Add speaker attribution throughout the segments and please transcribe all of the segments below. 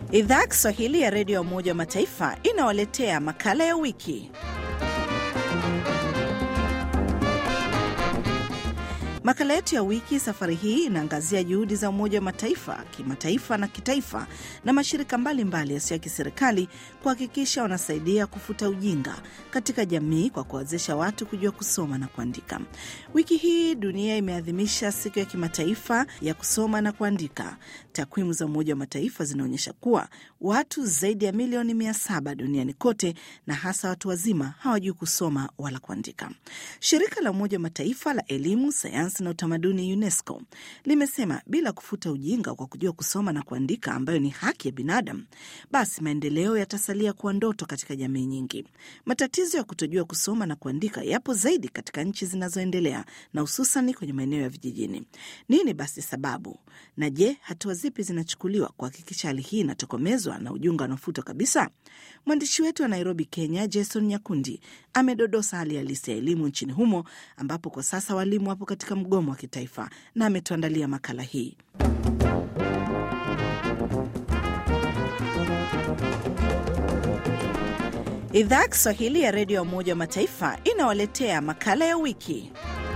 Speaker 1: Idhaa ya Kiswahili ya Redio ya Umoja wa Mataifa inawaletea makala ya wiki. Makala yetu ya wiki safari hii inaangazia juhudi za Umoja wa Mataifa kimataifa na kitaifa na mashirika mbalimbali yasiyo ya kiserikali kuhakikisha wanasaidia kufuta ujinga katika jamii kwa kuwawezesha watu kujua kusoma na kuandika. Wiki hii dunia imeadhimisha siku ya kimataifa ya kusoma na kuandika. Takwimu za Umoja wa Mataifa zinaonyesha kuwa watu zaidi ya milioni mia saba duniani kote na hasa watu wazima hawajui kusoma wala kuandika. Shirika la Umoja wa Mataifa la elimu, sayansi na utamaduni UNESCO limesema bila kufuta ujinga kwa kujua kusoma na kuandika, ambayo ni haki ya binadamu, basi maendeleo yatasalia kuwa ndoto katika jamii nyingi. Matatizo ya kutojua kusoma na kuandika yapo zaidi katika nchi zinazoendelea na hususani kwenye maeneo ya vijijini. Nini basi sababu? Na je, hatua zipi zinachukuliwa kuhakikisha hali hii inatokomezwa na ujinga unaofutwa kabisa? Mwandishi wetu wa Nairobi, Kenya, Jason Nyakundi amedodosa hali halisi ya elimu nchini humo, ambapo kwa sasa walimu wapo katika mgomo wa kitaifa na ametuandalia makala hii. Idhaa ya Kiswahili ya Redio ya Umoja wa Mataifa inawaletea makala ya wiki.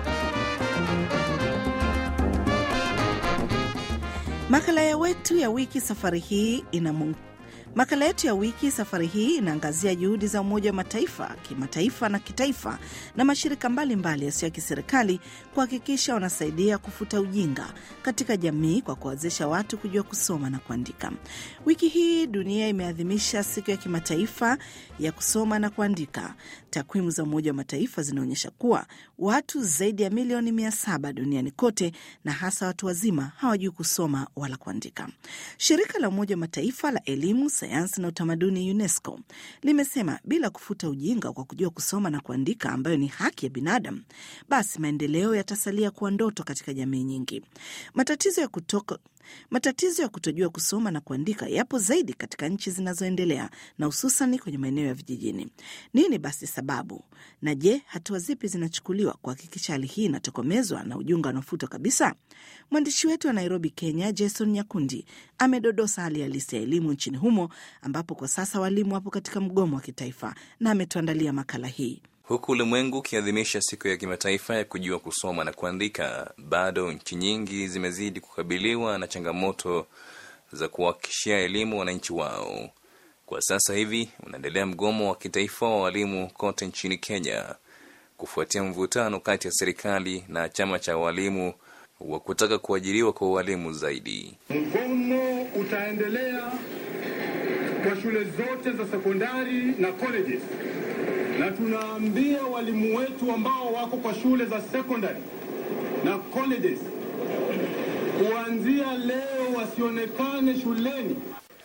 Speaker 1: Makala ya wetu ya wiki safari hii ina Makala yetu ya wiki safari hii inaangazia juhudi za Umoja wa Mataifa kimataifa na kitaifa na mashirika mbalimbali yasiyo ya kiserikali kuhakikisha wanasaidia kufuta ujinga katika jamii kwa kuwawezesha watu kujua kusoma na kuandika. Wiki hii dunia imeadhimisha siku ya kimataifa ya kusoma na kuandika. Takwimu za Umoja wa Mataifa zinaonyesha kuwa watu zaidi ya milioni mia saba duniani kote na hasa watu wazima hawajui kusoma wala kuandika. Shirika la Umoja wa Mataifa la elimu sayansi na utamaduni UNESCO limesema bila kufuta ujinga kwa kujua kusoma na kuandika, ambayo ni haki ya binadamu, basi maendeleo yatasalia kuwa ndoto katika jamii nyingi. Matatizo ya kutoka matatizo ya kutojua kusoma na kuandika yapo zaidi katika nchi zinazoendelea na hususani kwenye maeneo ya vijijini. Nini basi sababu? Na je, hatua zipi zinachukuliwa kuhakikisha hali hii inatokomezwa na ujinga unaofutwa kabisa? Mwandishi wetu wa Nairobi, Kenya, Jason Nyakundi amedodosa hali halisi ya elimu nchini humo, ambapo kwa sasa walimu wapo katika mgomo wa kitaifa na ametuandalia makala hii.
Speaker 2: Huku ulimwengu ukiadhimisha siku ya kimataifa ya kujua kusoma na kuandika, bado nchi nyingi zimezidi kukabiliwa na changamoto za kuwahakikishia elimu wananchi wao. Kwa sasa hivi unaendelea mgomo wa kitaifa wa walimu kote nchini Kenya kufuatia mvutano kati ya serikali na chama cha walimu wa kutaka kuajiriwa kwa walimu zaidi.
Speaker 3: Mgomo utaendelea kwa shule zote za sekondari na colleges na tunaambia walimu wetu ambao wako kwa shule za secondary na colleges kuanzia leo wasionekane shuleni.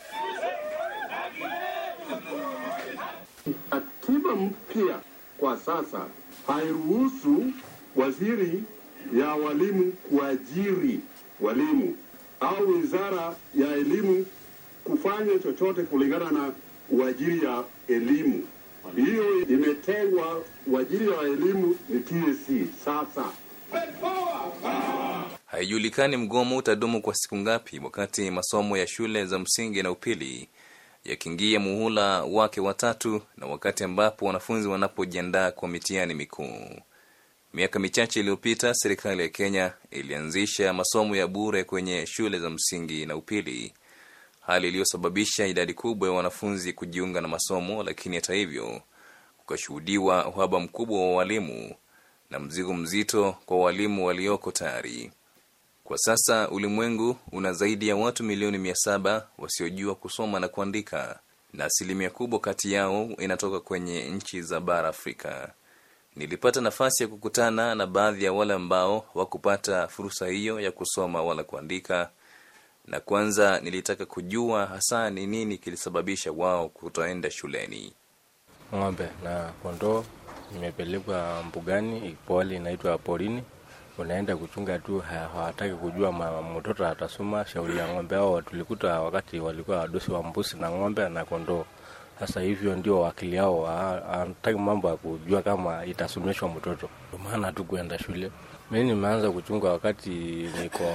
Speaker 4: Katiba mpya kwa sasa hairuhusu waziri ya walimu kuajiri walimu au wizara ya elimu kufanya chochote kulingana na uajiri ya elimu hiyo imetengwa. Uajiri wa elimu ni TSC. Sasa
Speaker 2: haijulikani mgomo utadumu kwa siku ngapi, wakati masomo ya shule za msingi na upili yakiingia muhula wake watatu na wakati ambapo wanafunzi wanapojiandaa kwa mitihani mikuu. Miaka michache iliyopita, serikali ya Kenya ilianzisha masomo ya bure kwenye shule za msingi na upili hali iliyosababisha idadi kubwa ya wanafunzi kujiunga na masomo, lakini hata hivyo kukashuhudiwa uhaba mkubwa wa walimu na mzigo mzito kwa walimu walioko tayari. Kwa sasa ulimwengu una zaidi ya watu milioni mia saba wasiojua kusoma na kuandika, na asilimia kubwa kati yao inatoka kwenye nchi za bara Afrika. Nilipata nafasi ya kukutana na baadhi ya wale ambao hawakupata fursa hiyo ya kusoma wala kuandika na kwanza nilitaka kujua hasa ni nini kilisababisha wao kutoenda shuleni.
Speaker 5: Ng'ombe na kondoo imepelekwa mbugani, poli inaitwa porini, unaenda kuchunga tu, hawataki kujua mtoto atasoma shauri ya ng'ombe. Ao tulikuta wakati walikuwa wadosi wa mbuzi na ng'ombe na kondoo. Sasa hivyo ndio wakili yao, hawataki mambo ya kujua kama itasomeshwa mtoto, ndio maana tu kuenda shule. Mi nimeanza kuchunga wakati niko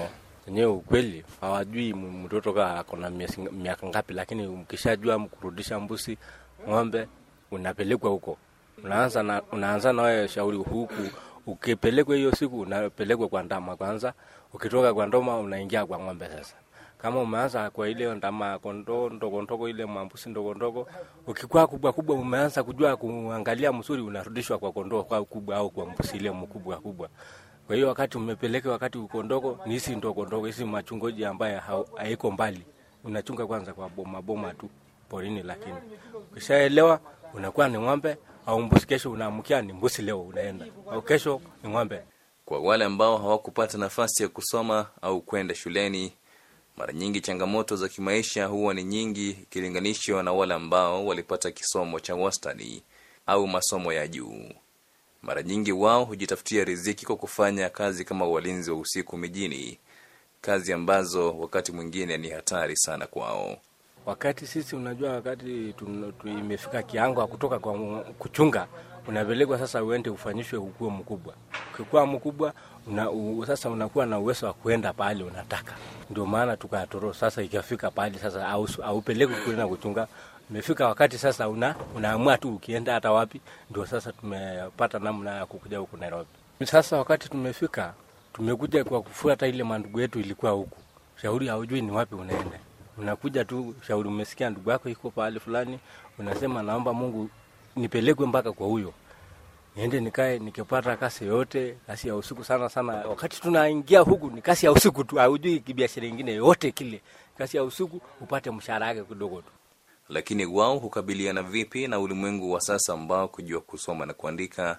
Speaker 5: wenyewe ukweli hawajui m- mtoto kaa akona miezi- miaka ngapi, lakini ukishajua kurudisha mbuzi, ng'ombe, unapelekwa huko, unaanza na unaanza na wewe shauri huku. Ukipelekwa hiyo siku, unapelekwa kwa ndama kwanza, ukitoka kwa ndoma unaingia kwa ng'ombe sasa kama umeanza kwa ile ndama kondoo ndogo ndogo, ile mambusi ndogo ndogo, ukikuwa kubwa kubwa, umeanza kujua kuangalia mzuri, unarudishwa kwa kondoo kwa kubwa au kwa mbusi ile mkubwa kubwa. Kwa hiyo wakati umepeleka, wakati uko ndogo, ni hizi ndogo ndogo, hizi machungoji ambaye hau- haiko mbali, unachunga kwanza kwa boma boma tu porini, lakini ukishaelewa unakuwa ni ng'ombe au mbusi. Kesho unaamkia ni mbusi, leo unaenda au kesho ni ng'ombe.
Speaker 2: Kwa wale ambao hawakupata nafasi ya kusoma au kwenda shuleni, mara nyingi changamoto za kimaisha huwa ni nyingi ikilinganishwa na wale ambao walipata kisomo cha wastani au masomo ya juu. Mara nyingi wao hujitafutia riziki kwa kufanya kazi kama walinzi wa usiku mijini, kazi ambazo wakati mwingine ni hatari sana kwao.
Speaker 5: Wakati sisi unajua, wakati tun- tu- imefika kiango ya kutoka kwa mu- kuchunga, unapelekwa sasa uende ufanyishwe ukuwe mkubwa. Ukikuwa mkubwa una, u, sasa unakuwa na uwezo wa kuenda pahali unataka. Ndio maana tukatoro sasa, ikafika pahali sasa au aupelekwe kwenda kuchunga. Imefika wakati sasa una, unaamua tu ukienda hata wapi. Ndio sasa tumepata namna ya kukuja huku Nairobi. Sasa wakati tumefika, tumekuja kwa kufuata ile mandugu yetu ilikuwa huku, shauri haujui ni wapi unaenda unakuja tu shauri, umesikia ndugu yako iko pahali fulani, unasema naomba Mungu nipelekwe mpaka kwa huyo, niende nikae, nikipata kasi yoyote, kasi ya usiku sana sana. Wakati tunaingia huku ni kasi ya usiku tu, haujui kibiashara ingine yote kile, kasi ya usiku upate mshahara yake kidogo tu.
Speaker 2: Lakini wao hukabiliana vipi na ulimwengu wa sasa ambao kujua kusoma na kuandika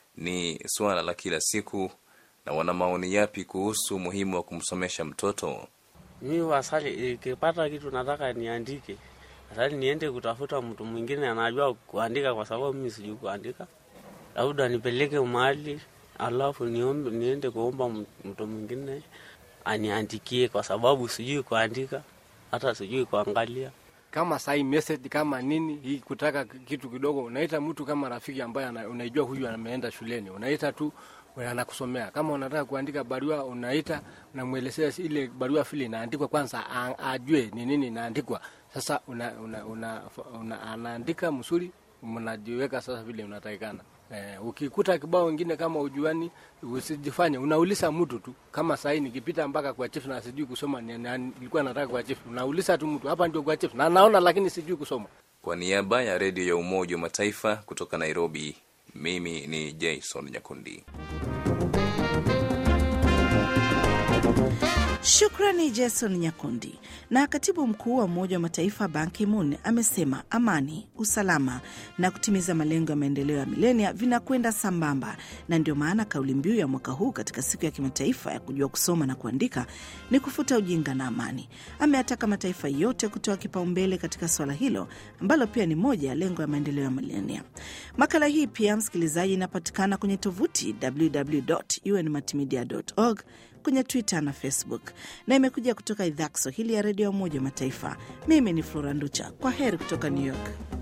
Speaker 2: ni suala la kila siku, na wana maoni yapi kuhusu umuhimu wa kumsomesha mtoto?
Speaker 6: Mi wasali ikipata kitu nataka niandike, asali niende kutafuta mtu mwingine anajua kuandika, kwa sababu mimi sijui kuandika. Labda nipeleke mahali alafu niombe, niende kuomba m- mtu mwingine aniandikie, kwa sababu sijui kuandika, hata sijui kuangalia.
Speaker 5: kama sai message kama nini hii kutaka kitu kidogo, unaita mtu kama rafiki ambaye ana- unaijua huyu ameenda shuleni, unaita tu anakusomea. Kama unataka kuandika barua, unaita unamwelezea ile barua vile inaandikwa, kwanza a- ajue ni nini inaandikwa. Sasa una, una, una, una, anaandika mzuri, mnajiweka sasa vile unatakikana. Eh, ukikuta kibao wengine kama ujuani, usijifanye unauliza mtu tu. Kama sahii nikipita mpaka kwa chief na sijui kusoma, ni- na- nilikuwa nataka kwa chief, unauliza tu mtu, hapa ndio kwa chief na naona, lakini sijui kusoma.
Speaker 2: Kwa niaba ya redio ya Umoja wa Mataifa kutoka Nairobi, mimi ni Jason Nyakundi.
Speaker 1: Shukrani Jason Nyakundi. Na katibu mkuu wa Umoja wa Mataifa Ban Ki-moon amesema amani, usalama na kutimiza malengo ya maendeleo ya milenia vinakwenda sambamba, na ndio maana kauli mbiu ya mwaka huu katika siku ya kimataifa ya kujua kusoma na kuandika ni kufuta ujinga na amani. Ameataka mataifa yote kutoa kipaumbele katika suala hilo ambalo pia ni moja ya lengo ya maendeleo ya milenia. Makala hii pia, msikilizaji, inapatikana kwenye tovuti www.unmultimedia.org kwenye Twitter na Facebook na imekuja kutoka idhaa ya Kiswahili ya redio ya Umoja wa Mataifa. Mimi ni Flora Nducha, kwa heri kutoka New York.